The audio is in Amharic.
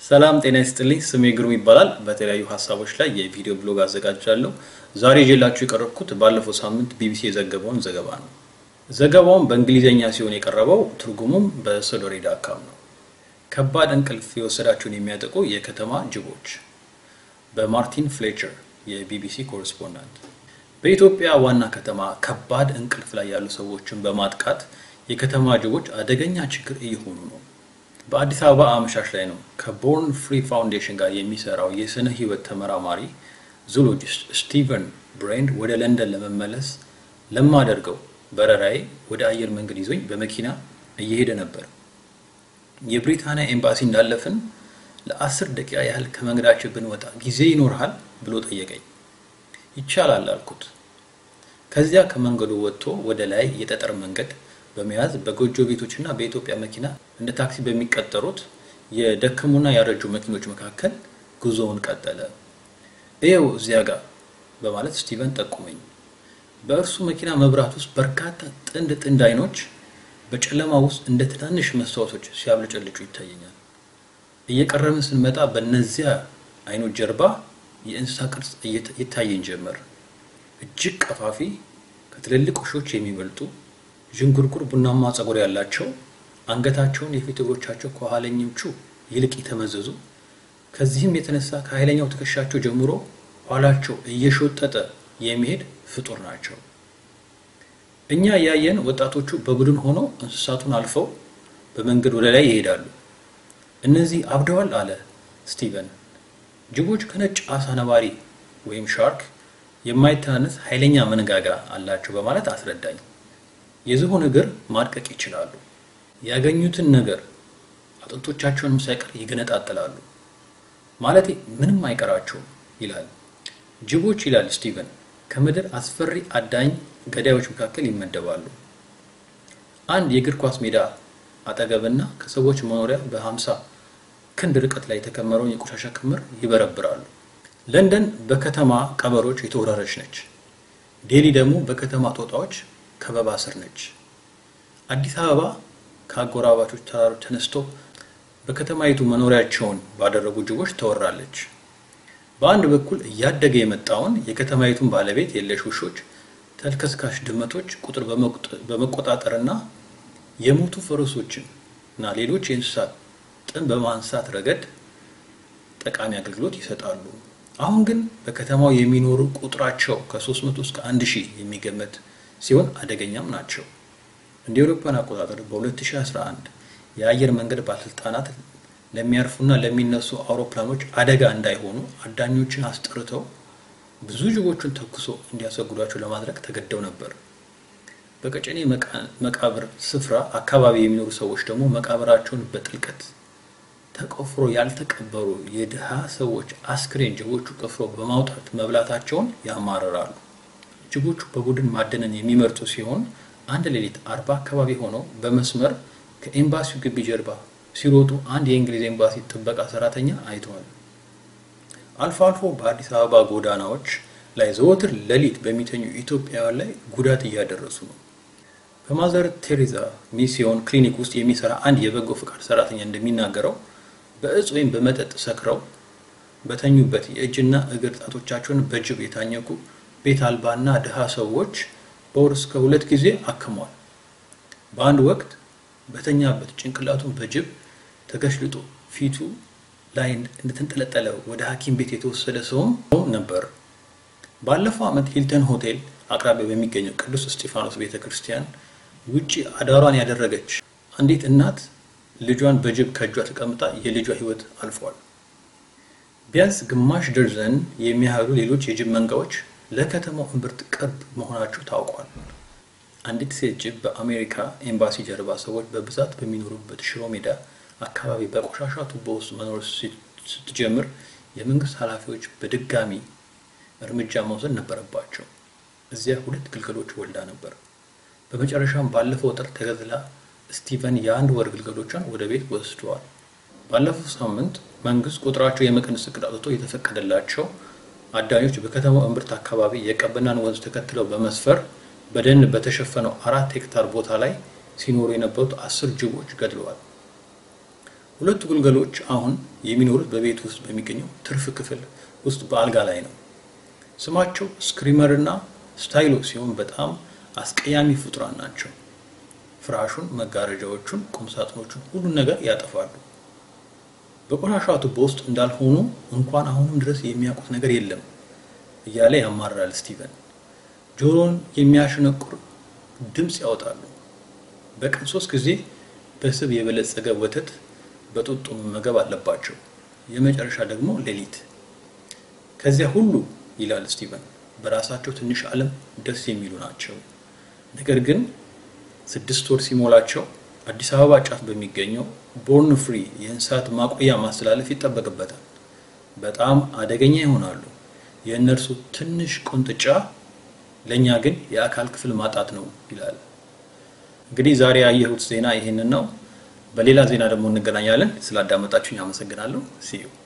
ሰላም ጤና ይስጥልኝ። ስሜ ግሩም ይባላል። በተለያዩ ሀሳቦች ላይ የቪዲዮ ብሎግ አዘጋጃለሁ። ዛሬ ይዤላችሁ የቀረብኩት ባለፈው ሳምንት ቢቢሲ የዘገበውን ዘገባ ነው። ዘገባውም በእንግሊዝኛ ሲሆን የቀረበው ትርጉሙም በሶዶሬ ዳካም ነው። ከባድ እንቅልፍ የወሰዳቸውን የሚያጠቁ የከተማ ጅቦች በማርቲን ፍሌቸር የቢቢሲ ኮረስፖንዳንት። በኢትዮጵያ ዋና ከተማ ከባድ እንቅልፍ ላይ ያሉ ሰዎችን በማጥቃት የከተማ ጅቦች አደገኛ ችግር እየሆኑ ነው። በአዲስ አበባ አመሻሽ ላይ ነው ከቦርን ፍሪ ፋውንዴሽን ጋር የሚሰራው የስነ ህይወት ተመራማሪ ዙሎጂስት ስቲቨን ብሬንድ ወደ ለንደን ለመመለስ ለማደርገው በረራዬ ወደ አየር መንገድ ይዞኝ በመኪና እየሄደ ነበር። የብሪታንያ ኤምባሲ እንዳለፍን ለአስር ደቂቃ ያህል ከመንገዳችን ብንወጣ ጊዜ ይኖርሃል ብሎ ጠየቀኝ። ይቻላል አልኩት። ከዚያ ከመንገዱ ወጥቶ ወደ ላይ የጠጠር መንገድ በመያዝ በጎጆ ቤቶችና በኢትዮጵያ መኪና እንደ ታክሲ በሚቀጠሩት የደከሙና ያረጁ መኪኖች መካከል ጉዞውን ቀጠለ። እየው እዚያ ጋር በማለት ስቲቨን ጠቁመኝ። በእርሱ መኪና መብራት ውስጥ በርካታ ጥንድ ጥንድ አይኖች በጨለማ ውስጥ እንደ ትናንሽ መስታወቶች ሲያብለጨልጩ ይታየኛል። እየቀረብን ስንመጣ በእነዚያ አይኖች ጀርባ የእንስሳ ቅርጽ ይታየኝ ጀመር። እጅግ ቀፋፊ፣ ከትልልቅ ውሾች የሚበልጡ ዥንጉርጉር ቡናማ ጸጉር ያላቸው አንገታቸውን የፊት እግሮቻቸው ከኋለኞቹ ይልቅ የተመዘዙ ከዚህም የተነሳ ከኃይለኛው ትከሻቸው ጀምሮ ኋላቸው እየሾጠጠ የሚሄድ ፍጡር ናቸው። እኛ ያየን ወጣቶቹ በቡድን ሆነው እንስሳቱን አልፈው በመንገድ ወደ ላይ ይሄዳሉ። እነዚህ አብደዋል አለ ስቲቨን። ጅቦች ከነጭ አሳ ነባሪ ወይም ሻርክ የማይተናነስ ኃይለኛ መንጋጋ አላቸው በማለት አስረዳኝ። የዝሆን እግር ማድቀቅ ይችላሉ። ያገኙትን ነገር አጥንቶቻቸውንም ሳይቀር ይገነጣጥላሉ። ማለቴ ምንም አይቀራቸውም ይላል። ጅቦች ይላል ስቲቨን ከምድር አስፈሪ አዳኝ ገዳዮች መካከል ይመደባሉ። አንድ የእግር ኳስ ሜዳ አጠገብና ከሰዎች መኖሪያ በ50 ክንድ ርቀት ላይ የተከመረውን የቆሻሻ ክምር ይበረብራሉ። ለንደን በከተማ ቀበሮች የተወረረች ነች። ዴሊ ደግሞ በከተማ ጦጣዎች ከበባ ስር ነች። አዲስ አበባ ከአጎራባቾች ተራሮች ተነስቶ በከተማይቱ መኖሪያቸውን ባደረጉ ጅቦች ተወራለች። በአንድ በኩል እያደገ የመጣውን የከተማይቱን ባለቤት የለሽ ውሾች፣ ተልከስካሽ ድመቶች ቁጥር በመቆጣጠርና የሞቱ ፈረሶችን እና ሌሎች የእንስሳት ጥን በማንሳት ረገድ ጠቃሚ አገልግሎት ይሰጣሉ። አሁን ግን በከተማው የሚኖሩ ቁጥራቸው ከ300 እስከ 1000 የሚገመት ሲሆን አደገኛም ናቸው። እንደ አውሮፓውያን አቆጣጠር በ2011 የአየር መንገድ ባለስልጣናት ለሚያርፉና ለሚነሱ አውሮፕላኖች አደጋ እንዳይሆኑ አዳኞችን አስጠርተው ብዙ ጅቦቹን ተኩሶ እንዲያስወግዷቸው ለማድረግ ተገደው ነበር። በቀጨኔ መቃብር ስፍራ አካባቢ የሚኖሩ ሰዎች ደግሞ መቃብራቸውን በጥልቀት ተቆፍሮ ያልተቀበሩ የድሃ ሰዎች አስክሬን ጅቦቹ ቆፍሮ በማውጣት መብላታቸውን ያማርራሉ። ጅቦቹ በቡድን ማደንን የሚመርጡ ሲሆን አንድ ሌሊት አርባ አካባቢ ሆነው በመስመር ከኤምባሲው ግቢ ጀርባ ሲሮጡ አንድ የእንግሊዝ ኤምባሲ ጥበቃ ሰራተኛ አይተዋል። አልፎ አልፎ በአዲስ አበባ ጎዳናዎች ላይ ዘወትር ሌሊት በሚተኙ ኢትዮጵያውያን ላይ ጉዳት እያደረሱ ነው። በማዘር ቴሬዛ ሚስዮን ክሊኒክ ውስጥ የሚሰራ አንድ የበጎ ፍቃድ ሰራተኛ እንደሚናገረው በእጽ ወይም በመጠጥ ሰክረው በተኙበት የእጅና እግር ጣቶቻቸውን በጅብ የታኘኩ ቤት አልባና ድሃ ሰዎች በወር እስከ ሁለት ጊዜ አክሟል። በአንድ ወቅት በተኛበት ጭንቅላቱን በጅብ ተገሽልጦ ፊቱ ላይ እንደተንጠለጠለ ወደ ሐኪም ቤት የተወሰደ ሰውም ነበር። ባለፈው ዓመት ሂልተን ሆቴል አቅራቢያ በሚገኘው ቅዱስ እስጢፋኖስ ቤተ ክርስቲያን ውጪ አዳሯን ያደረገች አንዲት እናት ልጇን በጅብ ከእጇ ተቀምጣ የልጇ ሕይወት አልፏል። ቢያንስ ግማሽ ደርዘን የሚያህሉ ሌሎች የጅብ መንጋዎች ለከተማው እምብርት ቅርብ መሆናቸው ታውቋል። አንዲት ሴት ጅብ በአሜሪካ ኤምባሲ ጀርባ ሰዎች በብዛት በሚኖሩበት ሽሮ ሜዳ አካባቢ በቆሻሻ ቱቦ ውስጥ መኖር ስትጀምር የመንግስት ኃላፊዎች በድጋሚ እርምጃ መውሰድ ነበረባቸው። እዚያ ሁለት ግልገሎች ወልዳ ነበር። በመጨረሻም ባለፈው ጥር ተገዝላ ስቲቨን የአንድ ወር ግልገሎቿን ወደ ቤት ወስደዋል። ባለፈው ሳምንት መንግስት ቁጥራቸው የመቀነስ እቅድ አውጥቶ የተፈቀደላቸው አዳኞች በከተማው እምብርት አካባቢ የቀበናን ወንዝ ተከትለው በመስፈር በደን በተሸፈነው አራት ሄክታር ቦታ ላይ ሲኖሩ የነበሩት አስር ጅቦች ገድለዋል። ሁለቱ ግልገሎች አሁን የሚኖሩት በቤት ውስጥ በሚገኘው ትርፍ ክፍል ውስጥ በአልጋ ላይ ነው። ስማቸው ስክሪመር እና ስታይሎ ሲሆን በጣም አስቀያሚ ፍጡራን ናቸው። ፍራሹን፣ መጋረጃዎቹን፣ ቁምሳጥኖቹን ሁሉን ነገር ያጠፋሉ። በቆሻሻ ቱቦ ውስጥ እንዳልሆኑ እንኳን አሁንም ድረስ የሚያውቁት ነገር የለም እያለ ያማራል ስቲቨን። ጆሮን የሚያሸነቁር ድምፅ ያወጣሉ። በቀን ሶስት ጊዜ በስብ የበለጸገ ወተት በጡጦ መመገብ አለባቸው። የመጨረሻ ደግሞ ሌሊት። ከዚያ ሁሉ ይላል ስቲቨን፣ በራሳቸው ትንሽ ዓለም ደስ የሚሉ ናቸው። ነገር ግን ስድስት ወር ሲሞላቸው አዲስ አበባ ጫፍ በሚገኘው ቦርን ፍሪ የእንስሳት ማቆያ ማስተላለፍ ይጠበቅበታል። በጣም አደገኛ ይሆናሉ። የእነርሱ ትንሽ ቁንጥጫ ለእኛ ግን የአካል ክፍል ማጣት ነው ይላል። እንግዲህ ዛሬ ያየሁት ዜና ይሄንን ነው። በሌላ ዜና ደግሞ እንገናኛለን። ስላዳመጣችሁኝ አመሰግናለሁ። ሲዩ